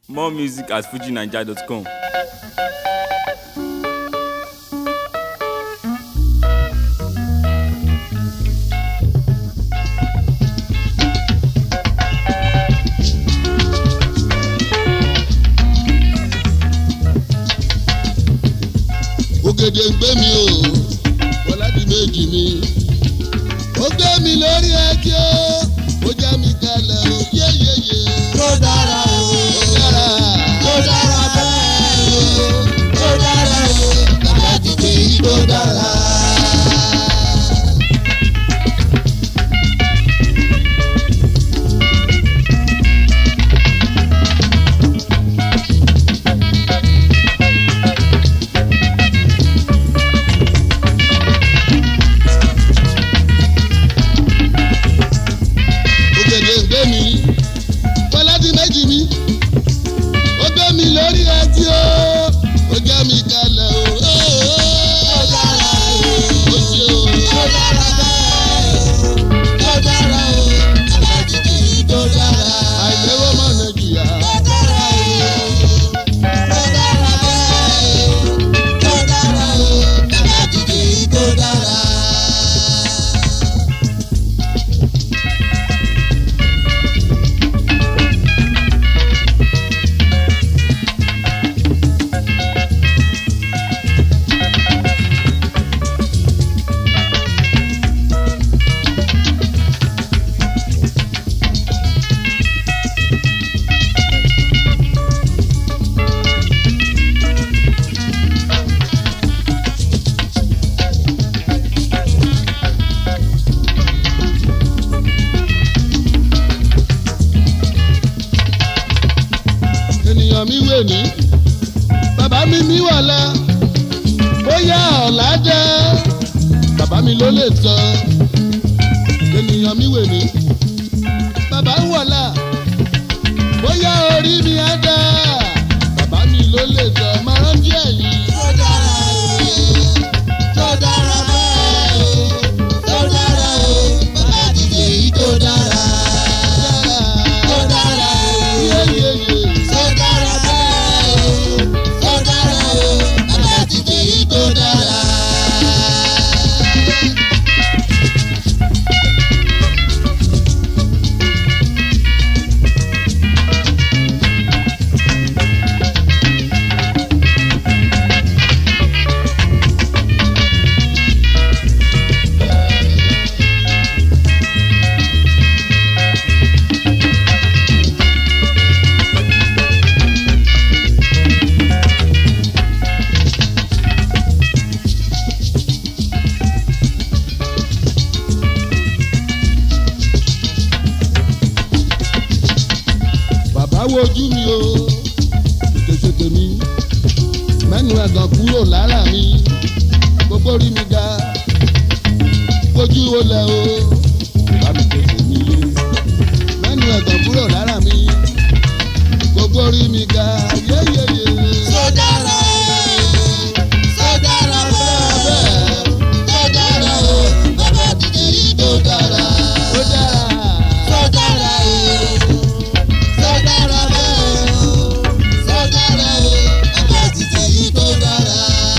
More music at fujinaija.com. ògèdè ń gbé mi o wọládì méjì mi ó gbé mi lórí ẹtí ó ó já mi kalẹ̀ o yéyéyé. tó dára o ó dára tó dára bẹ́ẹ̀ o tó dára o bàbá dìde yìí tó dára. ògèdè ń gbé mi wọládì méjì mi ó gbé mi lórí ẹtí ó ó já mi kalẹ̀ o. tó dára o ó ṣe o. tó dára bẹ́ẹ̀ o tó dára o bàbá dìde yìí tó dára. àìlèwọ́ mọ̀ nàìjíríà. tó dára o tó dára bẹ́ẹ̀ o tó dára o bàbá dìde yìí tó dára. ènìyàn mi wè ní bàbá mi mi wọ̀lá bóyá ọ̀la jẹ́ bàbá mi ló lè sọ ènìyàn mi wè ní bàbá ń wọ̀lá bóyá orí mi á dá bàbá mi ló lè sọ máa rántí ẹ̀yìn. tó dára o tó dára bẹ́ẹ̀ o tó dára o bàbá dìde yìí tó dára. tó dára o yéyéyé tó dára bẹ́ẹ̀ o tó dára o bàbá dìde yìí tó dára. bàbá wojú mi o ṣètèṣètè mi mẹ́nu ẹ̀gàn kúrò lára mi gbogbo rí mi ga ojú olè o bá mi tètè mi mẹ́nu ẹ̀gàn kúrò lára mi gbogbo rí mi ga yéyéyé. tó dára o tó dára bẹ́ẹ̀ o tó dára o bàbá dìde yìí tó dára. ó dára tó dára o tó dára bẹ́ẹ̀ o tó dára o bàbá dìde yìí tó dára.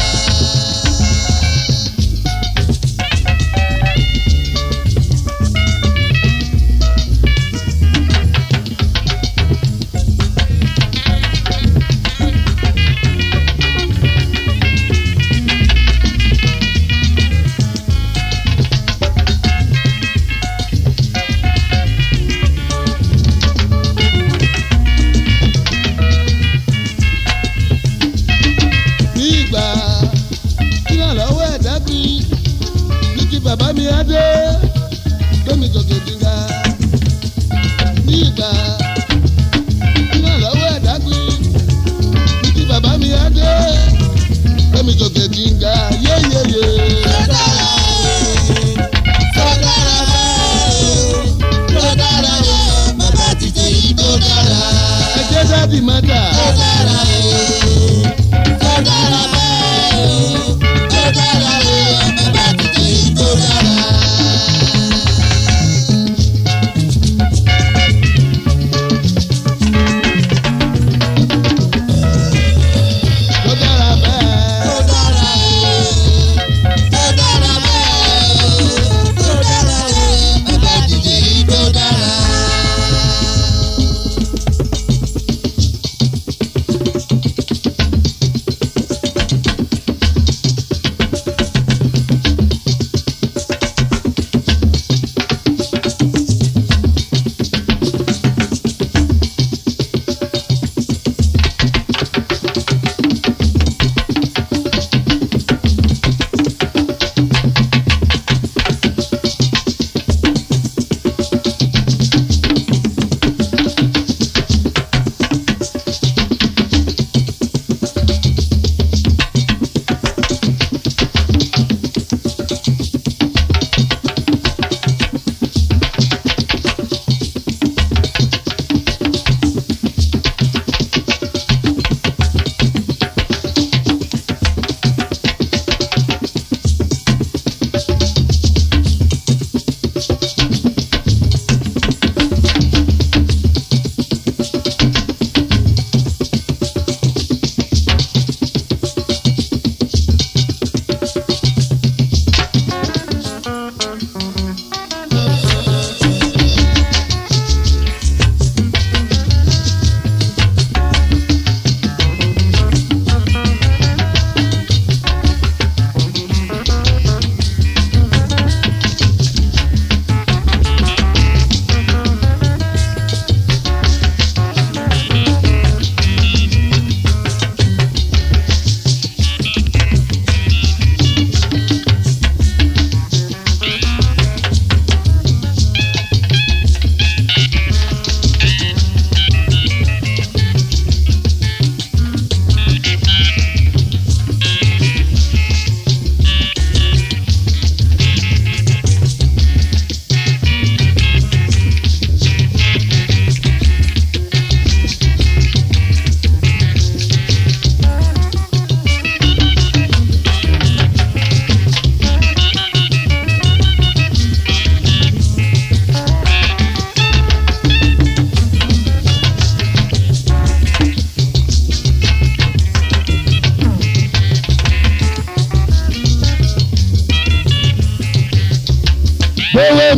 ní ìgbà tí wọ́n lọ́wọ́ ẹ̀dá bí ní ti bàbá mi á dé lómi gòkè gíga ní ìgbà tí wọ́n lọ́wọ́ ẹ̀dá bí ní ti bàbá mi á dé lómi gòkè gíga yéyéyé. tó dára o tó dára bẹ́ẹ̀ o tó dára o bàbá dìde yìí tó dára. ẹjẹ́ dáàdì mọ́tà tó dára o tó dára bẹ́ẹ̀ o tó dára o bàbá dìde yìí tó dára.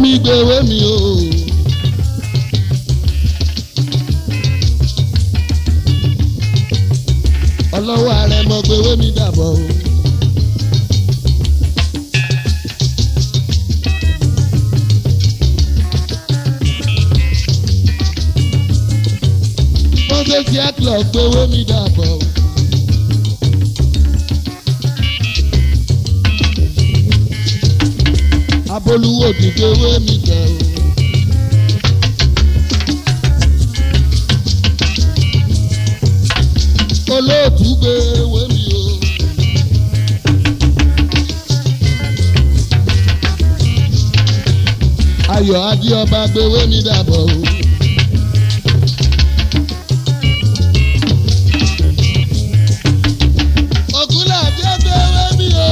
mi gbèwé mi o. ọlọ́wọ́ ààrẹ mọ gbèwé mi dàbọ̀ o. moses yaklo gbèwé mi dàbọ̀ o. abolúwo ti gbèwé mi tẹ̀ o. olóòtú gbèwé mi o. ayọ̀ adéọba gbèwé mi dàbọ̀ o. ògúnlàdé gbèwé mi o.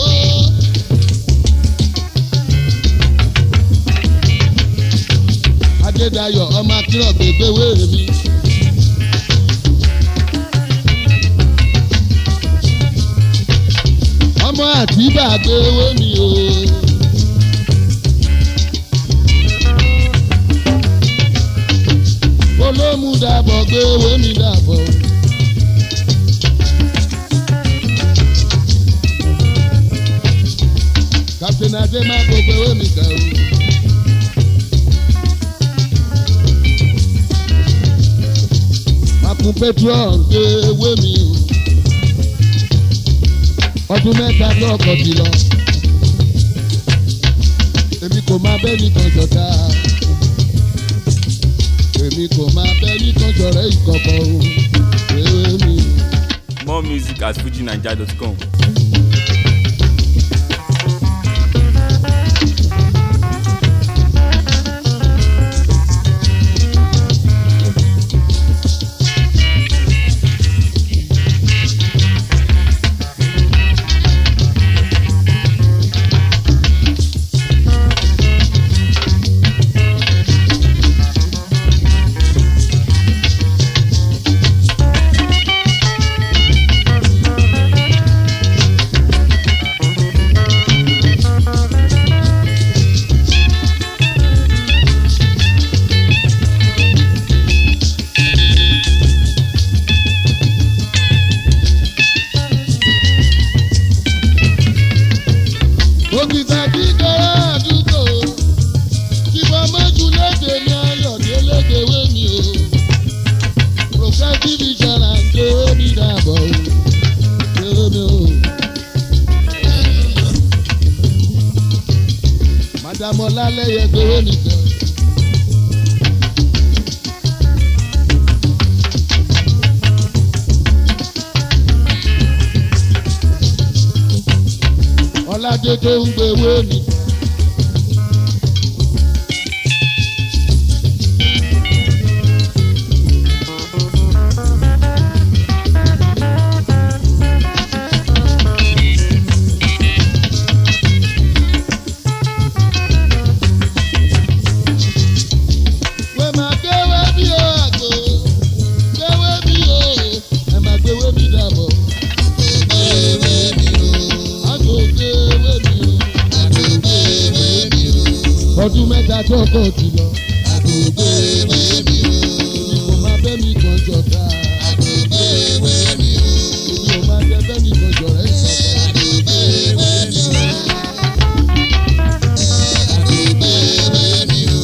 adédayọ̀ ọmọ akérògbè gbèwé mi. ọmọ àtibá gbèwé mi o. olómù dàbọ̀ gbèwé mi dàbọ̀. captain adé má gbọ́ gbèwé mi kẹ́ o. makun petrol gbèwé mi o ọdún mẹ́ta lọ́kọ̀ ti lọ. èmi kò máa bẹ́ nìkan ṣọ̀tá. èmi kò máa bẹ́ nìkan ṣọ̀rẹ́ ìkọ̀kọ̀ o. ewé mi. More music at fujinaija.com. òkìtà kíkọ́rọ́ àdúgbò kíkọ́ mọ́jú léde ní ayọ̀dé lédewé mi o. progressive insurance gbèwé mi dàbọ̀ o. gbèwé mi o. madame ọlálẹ́yẹ gbèwé mi tẹ̀. ọládé tó ń gbèwé mi. wẹ́ máa gbéwé mi o àgbo gbéwé mi o ẹ̀ máa gbéwé mi dàbọ̀. Gbèwé mi o, àgbo gbéwé mi o. àgbègbè mi o, ọdún mẹ́ta tó kọ̀ ti lọ. àgbègbè mi o, èmi kò máa bẹ́ mi kan jọ̀dá. àgbègbè mi o, èmi ò máa jẹ bẹ́ mi kan jọ̀rẹ́ ìsọ̀tà. àgbègbè mi o, àgbègbè mi o, àgbègbè mi o,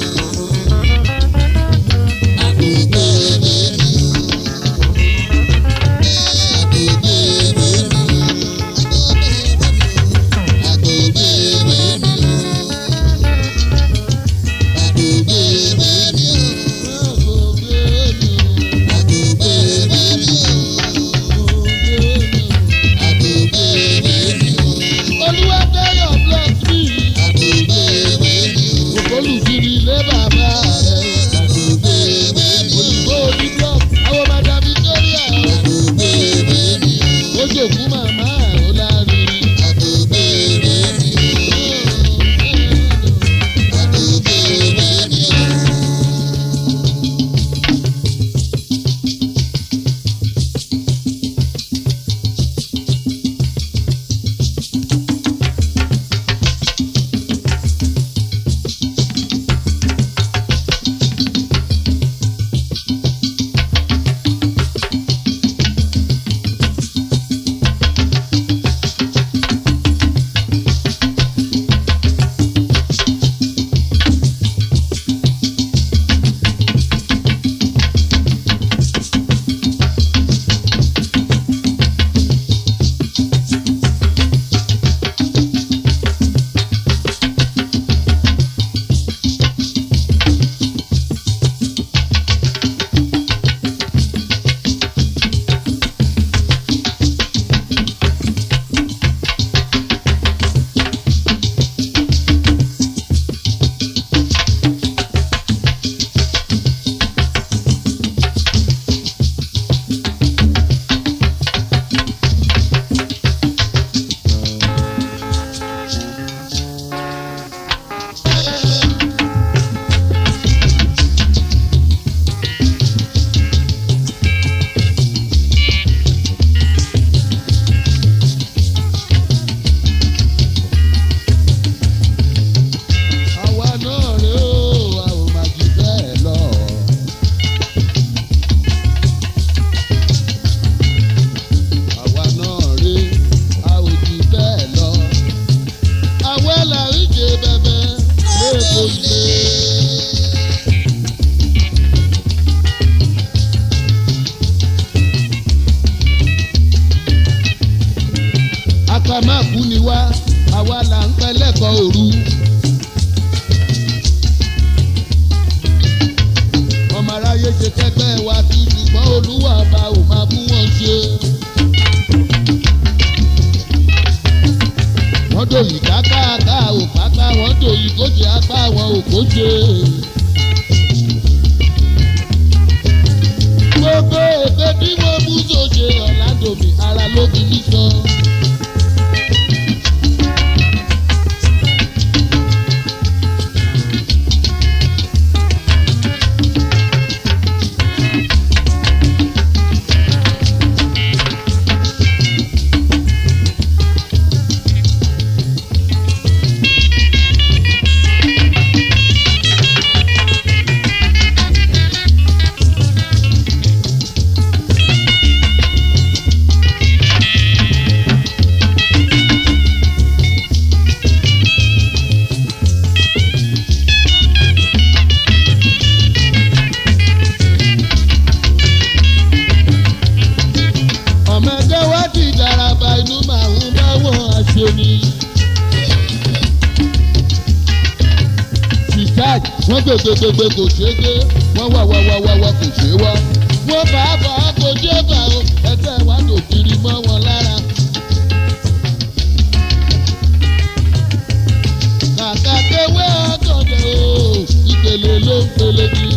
àgbègbè mi o, àgbègbè mi o, àgbègbè ká má kú ni wá àwa là ń pẹ́ lẹ́kọ̀ọ́ òru. ọmọ aráyé ṣe kẹgbẹ́ wa kí ṣùgbọ́n olúwa bá ò máa bú wọn ṣe. wọ́n dòyìn kákáàká ò káká wọ́n dòyìn kóṣe apá wọn ò kóṣe. gbogbo èké tí wọ́n mú sòṣe ọ̀làdòmí ara ló fi mí sọ. ọmọ ẹgbẹ́ wá ti daraba inú màá ń bá wọn àṣẹ ni. Richard wọ́n gbègbègbègbè kò ṣeé gbé wọ́n wà wà wà wà wà kò ṣeé wá. wọ́n bá a bá a kò ṣeé bá o ẹgbẹ́ wa kò kiri mọ́ wọn lára. kàkà kéwé ọ̀gọ̀dọ̀ o ìpele ló ń pele ní.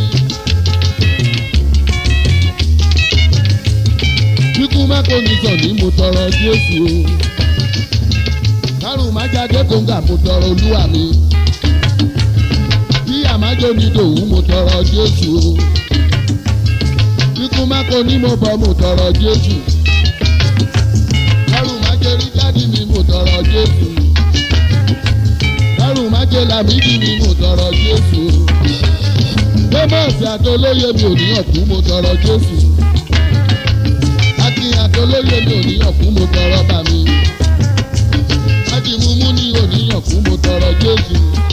kíkú mẹ́kò ní sọ̀ní mo tọrọ jésù o kárùn má jáde kóńgà mo tọrọ olúwa mi bí àmájò ní dòwú mo tọrọ jésù o kíkú mẹ́kò ní mo bọ̀ mo tọrọ jésù kárùn má jẹ rí jáde mi mo tọrọ jésù kárùn má jẹ làmídì mi mo tọrọ jésù o gbẹ́mọ̀sí àtolóye mi ò níyàn kú mo tọrọ jésù akin àtolóye mi ò níyàn fún mo tọrọ bá mi. Ájìmúmú ní òníyàn fún mo tọrọ Jésù.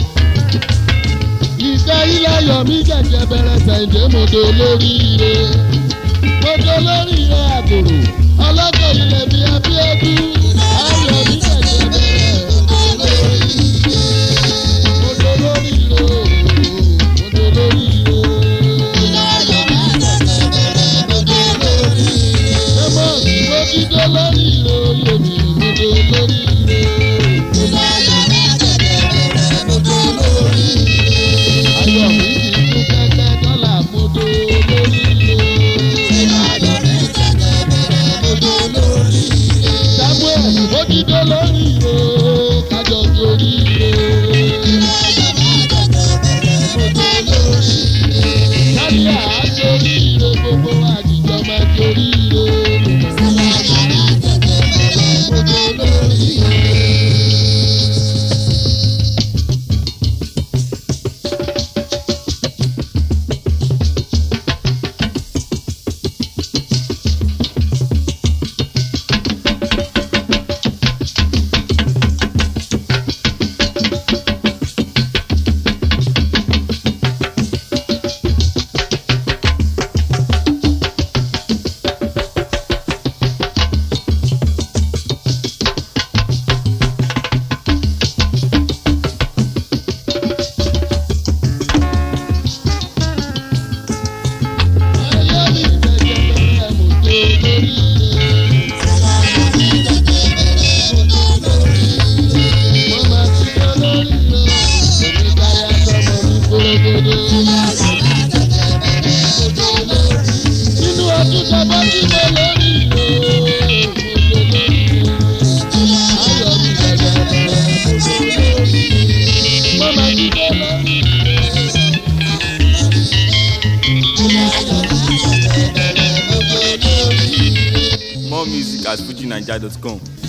Ìfẹ́ iláyọ̀ mi jẹ̀jẹ̀ bẹ̀rẹ̀ sẹ̀ǹdé mo do lóríire. Mo do lóríire àbòrò. Ọlọ́kọ̀ ilẹ̀ mi abíọ́dú. Ayọ̀ mi jẹ̀jẹ̀ bẹ̀rẹ̀ mo do lóríire. Mo do lóríire o. Mo do lóríire. Ẹmọ ìwé dídé lórí ire oyè mi ìmúdé lórí ire. Ayọ̀ mi kì í tún kẹ́kẹ́ dọ́là múdó lórí ire. Samuel ìwé dídé lórí ire kájọ torí ire. Káríà á torí ire gbogbo àjíjọ máa torí ire. Ayọ̀ mi jẹ̀jẹ̀ bẹ̀rẹ̀ mo do lórí ire. Mo máa ti dé lórí ire. Èmi káyà sọmọ mi kórógódó. Nínú ọdún sábà tí mo lórí ire. Mo do lórí ire. Ayọ̀ mi jẹ̀jẹ̀ bẹ̀rẹ̀ mo do lórí ire. Mo máa ti dé lórí ire. More music at fujinaija.com.